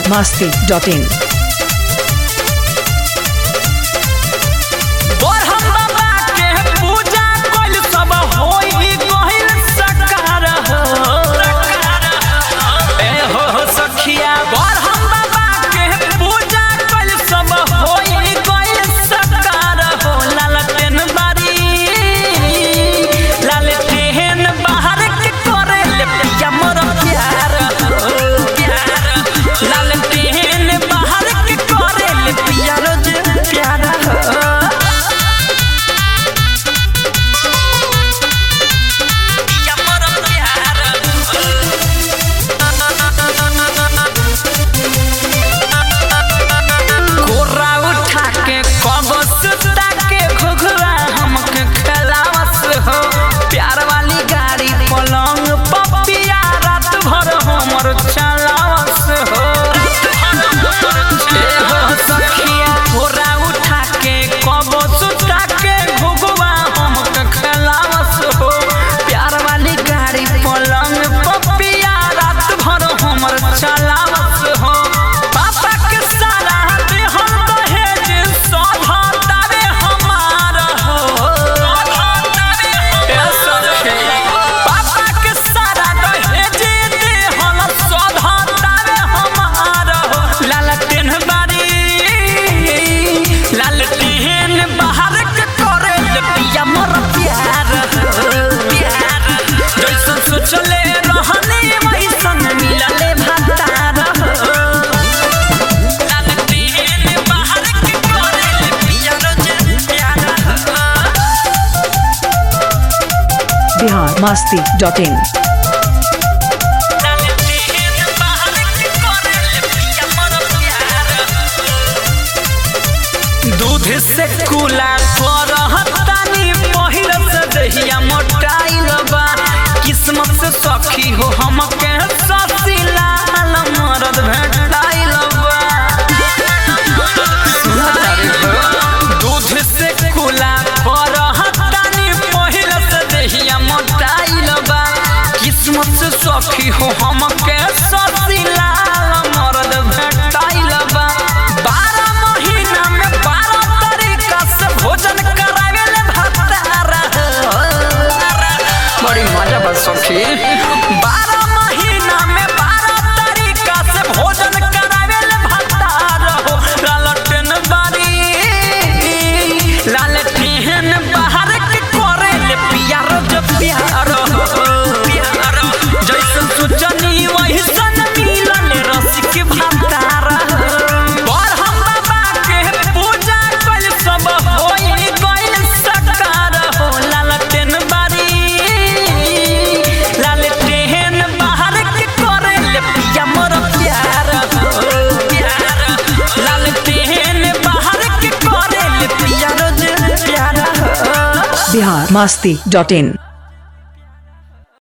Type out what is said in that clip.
masti.in. बरहम बाबा के पूजा कइल सब होई गइल सकार हो ए हो हो सखिया बरहम बाबा के पूजा कइल सब होई गइल सकार हो लालटेन बारी लालटेन बाहर के करे ले पिया मोर प्यार हो प्यार लालटेन बाहर के करे ले पिया रोज प्यार हो पिया मोर प्यार कोरा उठा के कब सुता के घुघुआ हमके खलावस हो प्यार वाली गाड़ी पलंग पपिया रात भर हमर चलावस हो ए हो सखिया कोरा उठा के कब सुता के घुघुआ हमके खलावस हो प्यार वाली गाड़ी पलंग पपिया रात भर हमर चलावस हो पापा के सारा देहन दहेज सधातावे हमार हो ए सखी पापा के सारा दहेज देहन सधातावे हमार हो लालटेन बारी लालटेन बाहर के करे ले पिया मोर प्यार हो प्यार जैसन सोचले रहने वैसन मिलले भातार हो लालटेन बाहर के करे ले पिया रोज प्यार हो Bihar masti.in. लालटेन बाहर के करे ले पिया मोर प्यार दूध से कुला करहतानी पहिल से दहिया मोटाइल बा किस्मत से सखी हो हमके ससिला मरद भेटाइल बा सुनतारी हो दूध से कुला करहतानी पहिल से दहिया मोटाइल बा किस्मत से सखी हो हमके ससिला मरद भेटाइल बा बारह महीना में बारह तरीका से भोजन करावेले भतारा बड़ी मजा बा सखी बारह महीना में बारह तरीका से भोजन करावेले भतारा हो लालटेन बारी लालटेन बाहर के करे ले पिया रोज प्यार हो प्यार जैसन सोचनी वैसन मिलल रसिक भतारा पर हम बाबा के पूजा कइल सब होई गइल सकार हो लालटेन बारी लालटेन बाहर के करे ले पिया मोर प्यार हो प्यार लालटेन बाहर के करे ले पिया रोज प्यार हो Bihar masti.in.